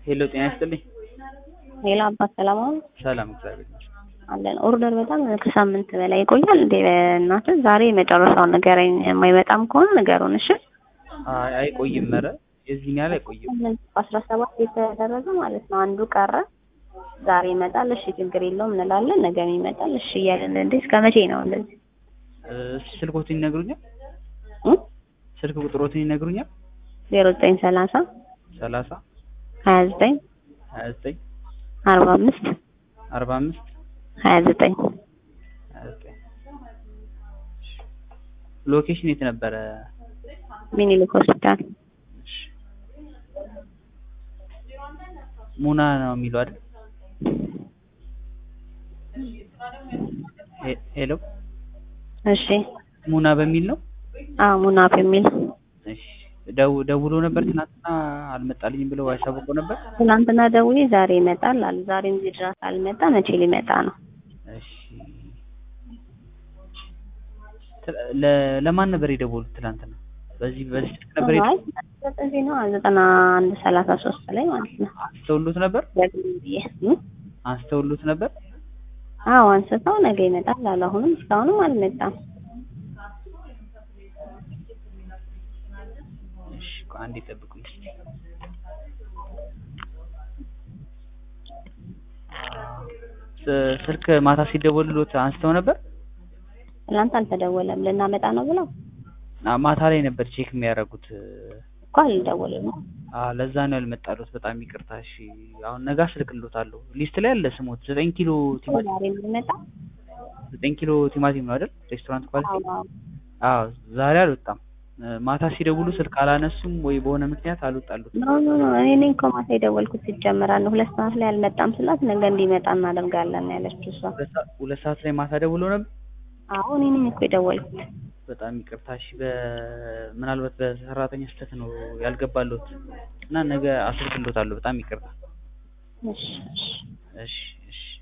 ሄሎ ጤና ይስጥልኝ። ሌላ አባት ሰላም አሁን ሰላም እግዚአብሔር ይመስገን። አለን። ኦርደር በጣም ከሳምንት በላይ ይቆያል እንዴ? እናትህ ዛሬ የመጨረሻውን ንገረኝ። የማይመጣም ከሆነ ንገሩን እሺ። አይ አይቆይም፣ ኧረ የዚህን ያህል አይቆይም። በአስራ ሰባት የተደረገ ማለት ነው። አንዱ ቀረ። ዛሬ ይመጣል። እሺ ችግር የለውም እንላለን። ነገም ይመጣል። እሺ እያለን እንዴ እስከ መቼ ነው እንደዚህ? እስኪ ስልኮትን ይነግሩኛል? ስልክ ቁጥሮትን ይነግሩኛል? ዜሮ ዘጠኝ ሰላሳ ሰላሳ ሀያ ዘጠኝ ሀያ ዘጠኝ አርባ አምስት አርባ አምስት ሀያ ዘጠኝ ሀያ ዘጠኝ ሎኬሽን የት ነበረ? ሚኒሊክ ሆስፒታል እሺ። ሙና ነው የሚለው አይደል? ሄ- ሄሎ እሺ። ሙና በሚል ነው? አዎ ሙናፍ የሚል እሺ። ደው ደውሎ ነበር ትናንትና አልመጣልኝም ብለው ያሳውቀው ነበር? ትናንትና ደውዬ ዛሬ ይመጣል አሉ። ዛሬም እዚህ ድረስ አልመጣ። መቼ ሊመጣ ነው? እሺ። ት- ለ- ለማን ነበር የደወሉት ትናንትና? በዚህ በዚህ ስልክ ነበር አይ የደወሉት? ዘጠኝ ነው ዘጠና አንድ ሰላሳ ሶስት ላይ ማለት ነው። አንስተውሉት ነበር? ደግሜ ብዬ እ? አንስተውሉት ነበር? አዎ አንስተው ነገ ይመጣል አሉ። አሁንም እስካሁንም አልመጣም። እሺ፣ ቆይ አንዴ ጠብቁኝ እስኪ። ስ- ስልክ ማታ ሲደወልሎት አንስተው ነበር? ትናንት አልተደወለም ልናመጣ ነው ብለው አ- ማታ ላይ ነበር ቼክ የሚያደርጉት። እኮ አልደወለም። አ ለዛ ነው ያልመጣሉት። በጣም ይቅርታ። እሺ፣ አሁን ነገ አስልክሎታለሁ። ሊስት ላይ አለ ስሞት ዘጠኝ ኪሎ ቲማቲም ዛሬ የሚመጣ ዘጠኝ ኪሎ ቲማቲም ነው አይደል? ሬስቶራንት ኳሊቲ አዎ አዎ ዛሬ አልወጣም። እ፣ ማታ ሲደውሉ ስልክ አላነሱም ወይ በሆነ ምክንያት አልወጣሉት። ኖ ኖ ኖ እኔ ነኝ እኮ ማታ የደወልኩት ሲጀመራል ነው ሁለት ሰዓት ላይ አልመጣም ስላት ነገ እንዲመጣ እናደርጋለን ያለችው እሷ። ሁለት ሰዓት- ሁለት ሰዓት ላይ ማታ ደውሎ ነበር። አዎ እኔ ነኝ እኮ የደወልኩት። በጣም ይቅርታ። እሺ፣ በ ምናልባት በሰራተኛ ስህተት ነው ያልገባሉት እና ነገ አስልክሎታለሁ። በጣም ይቅርታ። እሺ እሺ እሺ እሺ